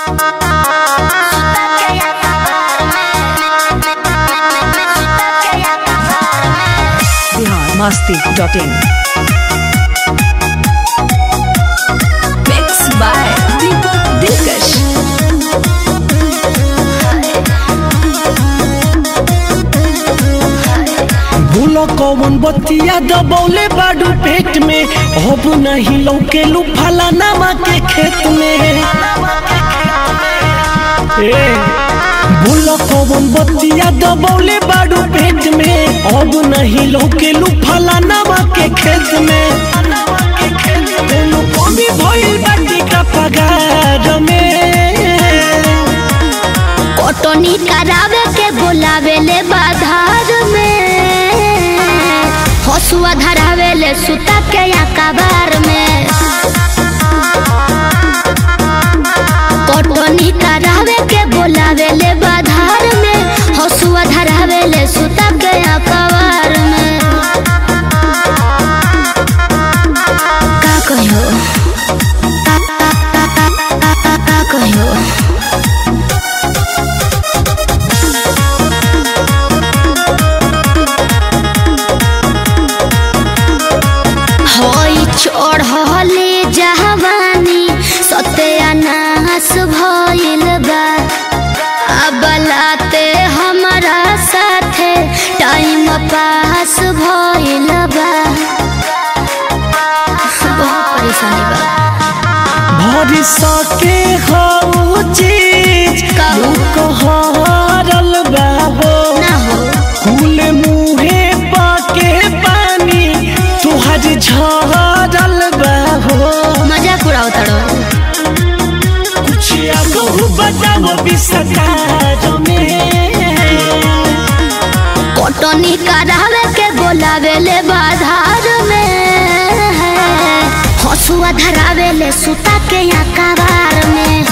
masti.in. Mixed by Deepak Dilkash. भूलो कौन बतिया दबौले बाडू पेट में अब नहीं लौके लू फलानामा के खेत में ए भूलो कौन बतिया दबौले बाडू पेट में अब नहीं लौके लू फलानामा के खेत में तेनु कमी भइल बाटी का पगार में कटनी करावे के बोलावे ले बाधार में हसुआ धरावे ले सुता के या कबार में कटनी करावे के बोलावे ले बाधार में हसुआ धरावे ले सुता के या कबार में का कहियो का का का का का का का कहियो होई चढ़ले जवानी सत्यानाश भइल बा अबलाते हमरा साथे टाइम पास भइल बा बहुत परेशानी बा भरी सके हो चीज का हो? कहरल बाबो ना हो फूल मुहे पाके पानी तुहर झरल बाबो मजाक उड़ाओ तड़ो कुछ आगो बताओ विस्तार में कटनी करावे के बोलावे ले बाधार में हसुआ धरावे ले सुता के या कबार में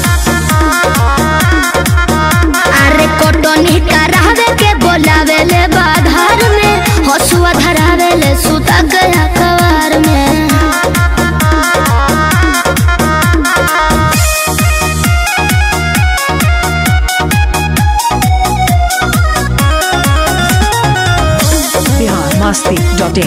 अरे कटनी करावे के बोलावे ले बाधार में हसुआ धरावे ले सुता के या कबार में Bihar masti.in.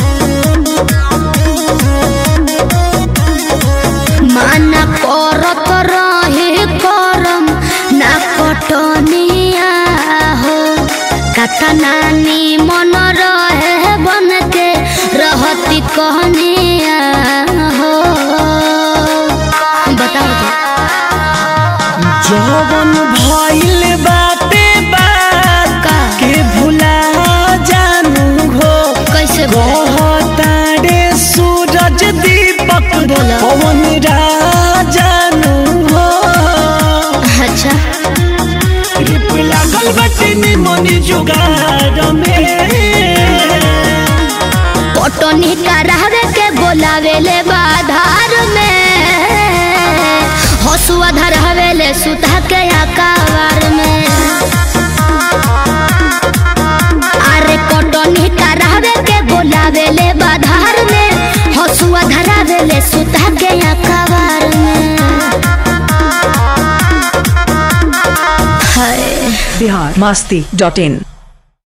माना करत रहे करम ना कटनिया हो कतनानी मन रहे बन के रहती कहनिया हो बताओ तो जवन भइल बाटे बात का के भुला जानू हो कैसे बोले? कहतारे सूरज दीपक बोला। पवन राजानु हो अच्छा रिप लागल बटे निमनी जुगाड़ में कटनी करावे के बोलावे ले बाधार में हसुआ धरावे ले सुता के अकावार में अरे कटनी करावे के बोलावे ले बाधार में हसुआ धरावे ले सुता के अकावार में हाय Bihar masti.in.